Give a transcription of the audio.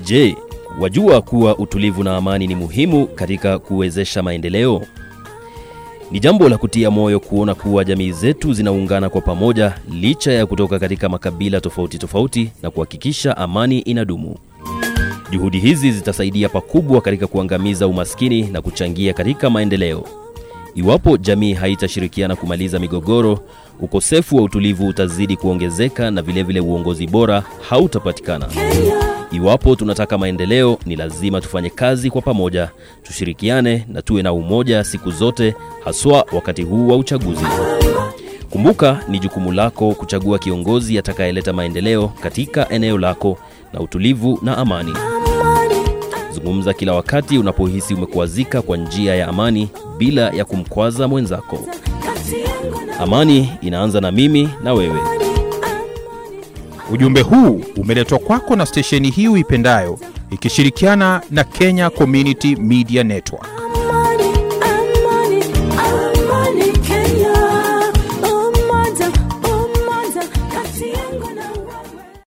Je, wajua kuwa utulivu na amani ni muhimu katika kuwezesha maendeleo? Ni jambo la kutia moyo kuona kuwa jamii zetu zinaungana kwa pamoja licha ya kutoka katika makabila tofauti tofauti na kuhakikisha amani inadumu. Juhudi hizi zitasaidia pakubwa katika kuangamiza umaskini na kuchangia katika maendeleo. Iwapo jamii haitashirikiana kumaliza migogoro, ukosefu wa utulivu utazidi kuongezeka na vilevile vile uongozi bora hautapatikana. Iwapo tunataka maendeleo, ni lazima tufanye kazi kwa pamoja, tushirikiane na tuwe na umoja siku zote, haswa wakati huu wa uchaguzi. Kumbuka, ni jukumu lako kuchagua kiongozi atakayeleta maendeleo katika eneo lako na utulivu na amani. Zungumza kila wakati unapohisi umekwazika kwa njia ya amani bila ya kumkwaza mwenzako. Amani inaanza na mimi na wewe. Ujumbe huu umeletwa kwako na stesheni hii uipendayo ikishirikiana na Kenya Community Media Network.